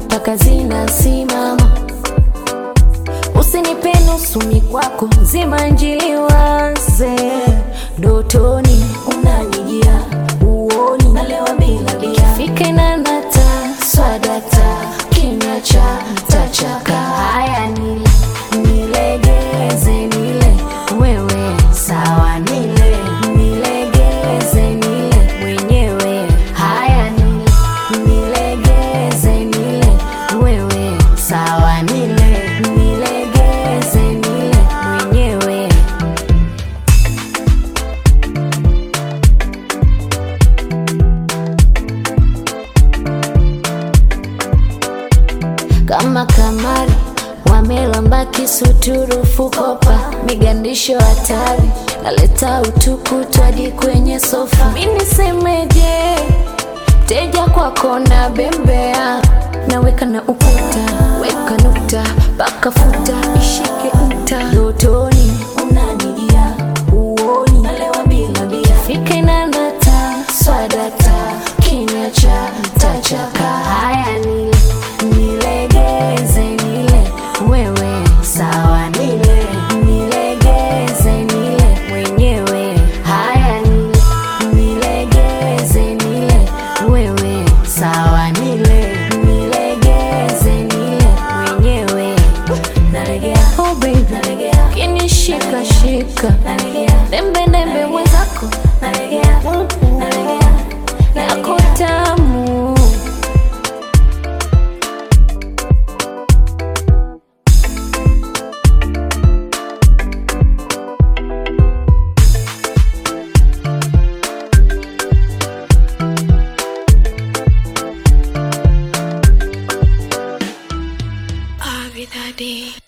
mpaka zinasimama. Usinipe nusu mikwako, zima njili waze ndotoni, unanijia uoni, nalewa bila bia, fike na nata swadata, kimya cha tachaka. Haya nile nilegeze, nile wewe sawa, nile nilegeze, nile mwenyewe. Haya nile nilegeze, nile wewe sawa, nile nilegeze, nile mwenyewe. kama kamari wamelamba kisuturufu kopa migandisho hatari naleta utukutu hadi kwenye sofa mi nisemeje teja kwako na bembea naweka na ukuta weka nukta paka futa ishike nta dotoni unanijia uoni nalewa bila bia fike na nata swadata kinywa cha tachaka haya nile nilegeze nile wewe sawa nile nilegeze nile mwenyewe haya nile nilegeze nile wewe sawa nile nilegeze nile mwenyewe nalegea oh baby nalegea kinishika shika nalegea dembe dembe mwenzako nalegea nalegea yako tamu Avidade.